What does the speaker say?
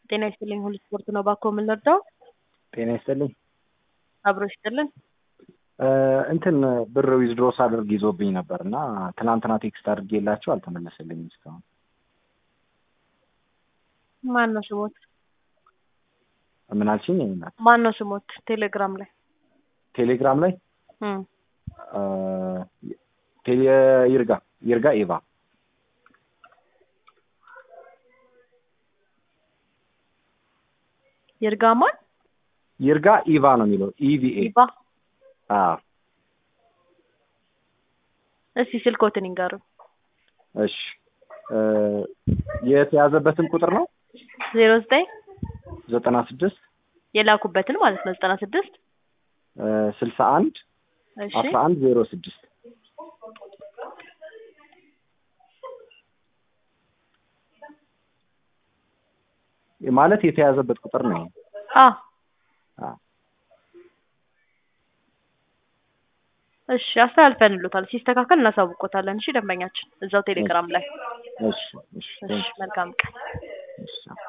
ጤና ይስጥልኝ ሁሉ ስፖርት ነው ባኮ የምንረዳው ጤና ይስጥልኝ። አብሮ ይስጥልን። እንትን ብር ዊዝድሮ ሳደርግ ይዞብኝ ነበር እና ትናንትና ቴክስት አድርጌላቸው አልተመለሰልኝም እስካሁን። ማን ነው ስሞት? ምን አልሽኝ? ይናል ማን ነው ስሞት? ቴሌግራም ላይ ቴሌግራም ላይ እም፣ ቴሌ ይርጋ ይርጋ ኤቫ ይርጋማን ይርጋ ኢቫ ነው የሚለው ኢቪኤ። ይባ አዎ እስቲ ስልኮትን ይንገሩ። እሺ የተያዘበትን ቁጥር ነው ዜሮ ዘጠኝ ዘጠና ስድስት የላኩበትን ማለት ነው ዘጠና ስድስት ስልሳ አንድ እሺ አስራ አንድ ዜሮ ስድስት ማለት የተያዘበት ቁጥር ነው። አ አዎ እሺ አስተላልፈንሎታል። ሲስተካከል እናሳውቆታለን። እሺ ደንበኛችን እዛው ቴሌግራም ላይ እሺ እሺ እሺ መልካም ቀን። እሺ